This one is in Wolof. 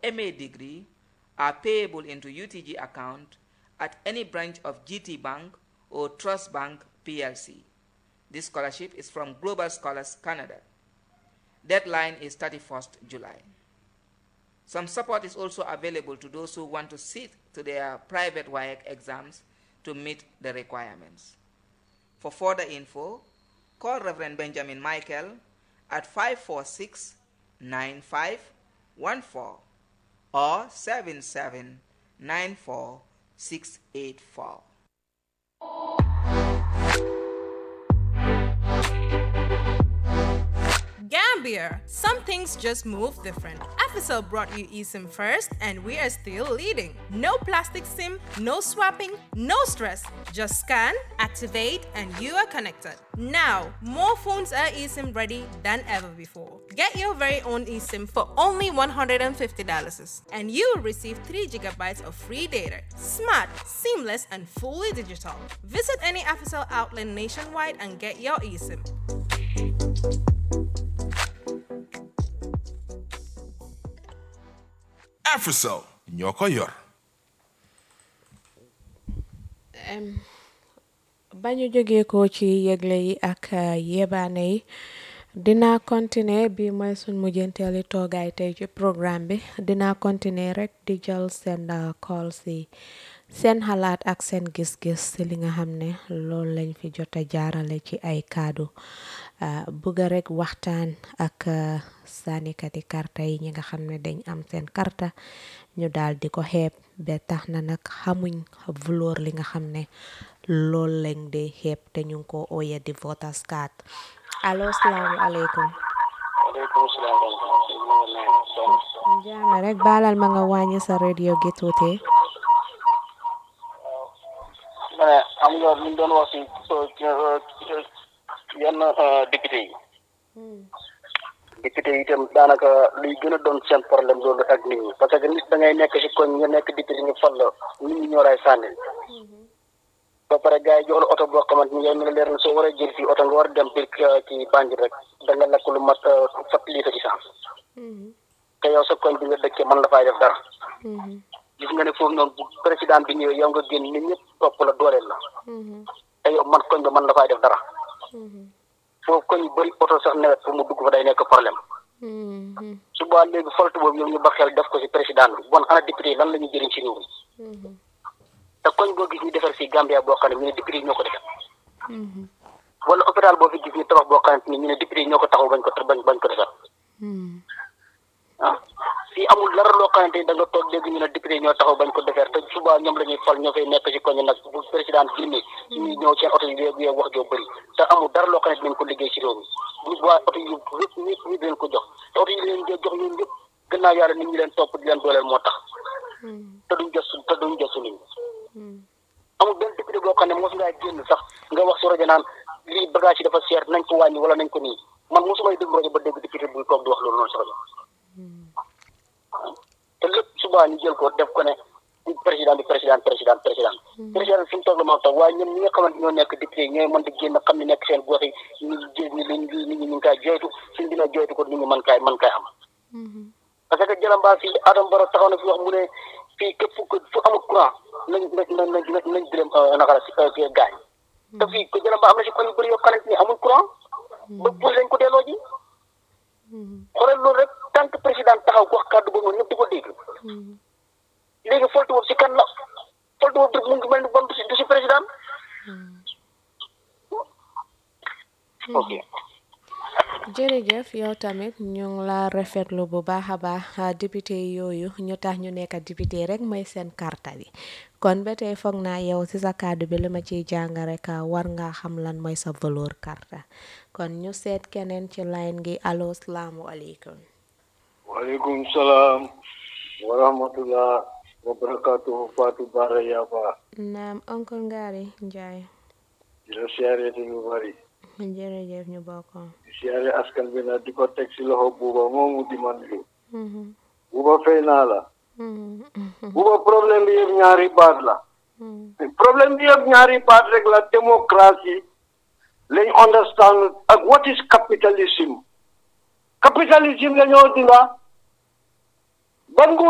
MA degree are payable into UTG account at any branch of GT Bank or Trust Bank PLC. This scholarship is from Global Scholars Canada. Deadline is 31st July. Some support is also available to those who want to sit to their private WIAC exams to meet the requirements. For further info, call Reverend Benjamin Michael at 546 9514 or 7794 684. Gambia, some things just move different. FSL brought you eSIM first, and we are still leading. No plastic SIM, no swapping, no stress. Just scan, activate, and you are connected. Now, more phones are eSIM ready than ever before. Get your very own eSIM for only $150, and you will receive 3 gigabytes of free data. Smart, seamless, and fully digital. Visit any FSL outlet nationwide and get your eSIM. Africell ñoo ko yor ba ñu jógee ko ci yëgle yi ak yebaane yi dinaa continuer bi mooy suñ mujjanteeli toogaay tey ci programme bi dinaa continuer rek di jël seen call si seen xalaat ak seen gis-gis si li nga xam ne loolu lañ fi jot a jaarale ci ay kaddu bëgga rek waxtaan ak sànnikati karta yi ñi nga xam ne dañ am seen karta ñu daal di ko xeeb ba tax na nag xamuñ valeur li nga xam ne loolu lañ di xeeb te ñu ngi ko ooye di voters card allo salaamualeykum waaleykum salaam jaame rek baalal ma nga wàññi sa radio gi tuuti ma ne am nga li ñu doon wax si yenn député yi député yi itam daanaka luy gën a doon seen problème loolu ak nit ñi parce que nit da ngay nekk si koñ nga nekk député ñu fal la nit ñi ñoo lay sànni ba pare gars yi jox la oto boo xamante ni yow mi la leer na soo war a jël fii oto nga war a dem biir ci Banjul rek da nga lakk lu mat fat litre essence te yow sa koñ bi nga dëkkee mën la fay def dara gis nga ne foofu noonu bu président bi ñëwee yow nga génn nit ñëpp topp la dooleel la te yow man koñ ba mën la fay def dara foofu koñ yu bëri oto sax nawet pour mu dugg fa day nekk problème su boobaa léegi foltu boobu yow ñu ba xel def ko si président bi bon ana député yi lan la ñuy jëriñ si réew mi te koñ boo gis ñu defar fii Gambia boo xam ne ñu ne député yi ñoo ko defar wala hôpital boo fi gis ñu tabax boo xam ne ñu ne député yi ñoo ko taxaw bañ ko bañ bañ ko defar ah fii amul dara loo xamante ni da nga toog léegi ñu ne député yi ñoo taxaw bañ ko defar te suba ñoom la ñuy fal ñoo fay nekk si koñ nag bu président génnee ñuy ñëw seen oto yi yooyu yow wax joo bëri te amul dara loo xam ne dinañ ko liggéey si réew mi bu waa oto yu yëpp ñëpp ñu leen ko jox te oto yi leen jox ñun yëpp gannaaw yàlla nit ñi leen topp di leen dooleel moo tax te duñ gëstu te duñ gëstu nit ñi amul benn député boo xam ne mos ngaa génn sax nga wax si rajo naan lii bagage yi dafa seer nañ ko wàññi wala nañ ko nii man mosumay déglu rajo ba dégg député buy toog di wax loolu noonu si rajo te lépp subaa ñu jël ko def ko ne président bi président président président président fi mu toog la moo tax waaye ñun ñi nga xamante ñoo nekk député ñooy mën di génn xam ne nekk seen gox yi ñu jël ni liñ nit ñi ñu ngi koy joytu suñ dina joytu ko nit ñi mën kaay mën kaay am parce que jëlambaa fii Adama Barrow taxaw na fi wax mu ne fii képp fu fu amul courant nañ nañ nañ nañ nañ direm naka la si gaañ te fii ko jëlambaa am na si koñ yu bëri yoo xamante ni amul courant ba pour lañ ko delloo ji xoolal loolu rek tant que président taxaw ko wax kàddu boobu ñëpp di ko dégg léegi foltu boobu si kan la foltu boobu mu ngi mel ni bon du si du si président ok jërëjëf yow tamit ñu ngi la rafetlu bu baax a baax député yooyu ñu tax ñu nekk député rek mooy seen karta bi kon ba tey foog naa yow ci sa kàddu bi li ma ciy jàng rek war nga xam lan mooy sa valeur karta kon ñu seet keneen ci line gi allo salaamualeykum. waaleykum salaam wa rahmatullah wa barakatuhu Fatou Bara Yaba. naam oncle Ngari Njaay. di la siyaare te lu bari. jërëjëf ñu bokk. di siyaare askan bi nag di ko teg si loxo buuba moomu di man yu. buuba fay naa la. buuba problème bi yëpp ñaari baat la. problème bi yëpp ñaari baat rek la démocratie lañ understand ak what is capitalism capitalism la ñoo dinga ban